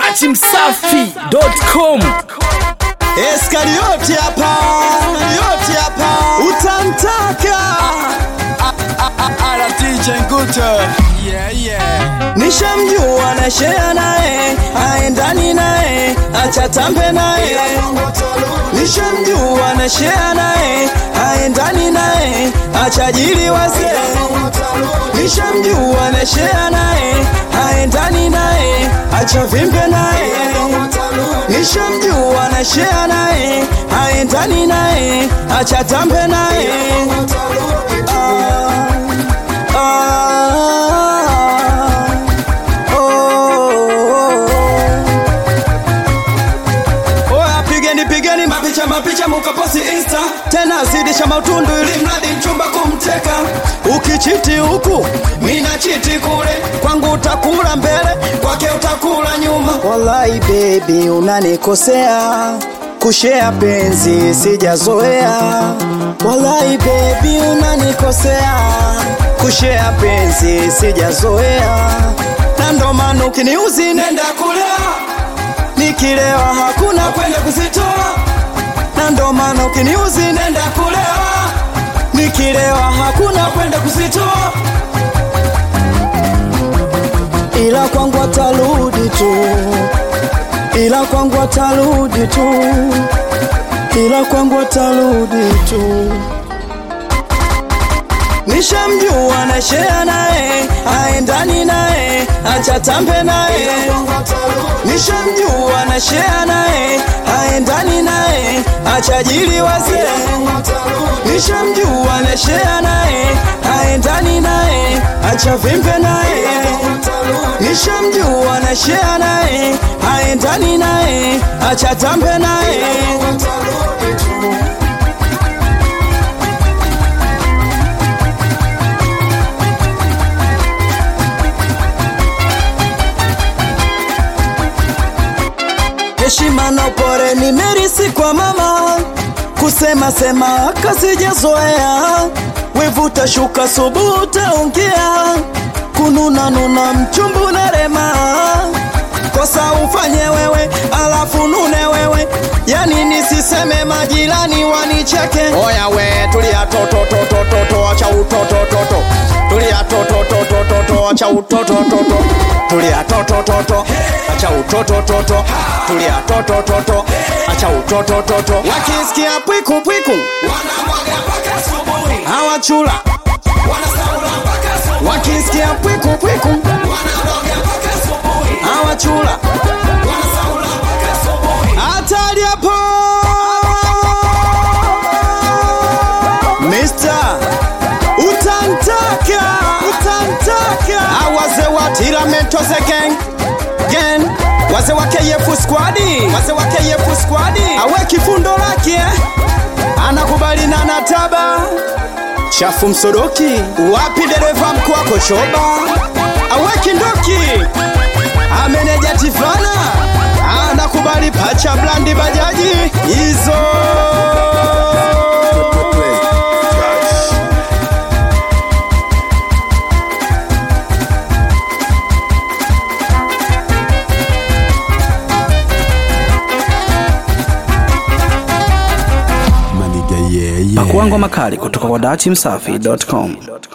dachimsafi.com Eskarioti hapa, Eskarioti hapa, utamtaka ala DJ Nguto yeah, yeah. nishamjua na share naye, aendani naye, acha tambe naye, nishamjua na share naye, aendani naye, acha jili wazee, nishamjua na share naye, aendani naye, acha vimbe naye, nishamjua na share naye, aendani naye, acha tambe naye ah, ah, oh. Oya, pigeni pigeni mapicha mapicha mukaposi insta tena zidisha mautundu ili mradi mchumba kumteka ukichiti huku mina chiti kule kwangu utakula mbele kwake utakula nyuma wallahi bebi unanikosea kushea penzi sijazoea wallahi bebi unanikosea kushea penzi sijazoea na ndo maana ukiniuzi nenda kulea nikilewa hakuna kwenda kuzitoa na ndo maana ukiniuzi nenda kulewa nikilewa hakuna kwenda kuzitoa ila kwangu atarudi tu ila kwangu atarudi tu ila kwangu atarudi tu nishamjua na shea naye aendani naye acha tambe naye nishamjua na shea naye aendani naye acha jili wazee nishamjua na shea naye aendani naye acha vimbe naye nishamjua na shea naye aendani naye acha tambe naye heshima na upore nimerisi kwa mama kusema sema kasijazoea wevuta shuka subuta ongea kununa nuna mchumbu na rema kosa ufanye wewe alafu nune wewe yani nisiseme majirani wanicheke oya we tulia totototototo acha utotototo tulia tototototo acha utotototo tulia totototo acha utotototo tulia totototo acha utotototo wakisikia pwiku pwiku hawachula wakisikia pwiku pwiku hawachula hatari hapo Mister utantaka utantaka awaze wa tirametoze gang gang waze wa KF squadi waze wa KF squadi awe kifundo lake eh? anakubali na nataba chafu msodoki wapi dereva mkuu wako choba awe kindoki ameneja tifana anakubali pacha blandi bajaji hizo pakuangwa makali kutoka kwa dachimsafi.com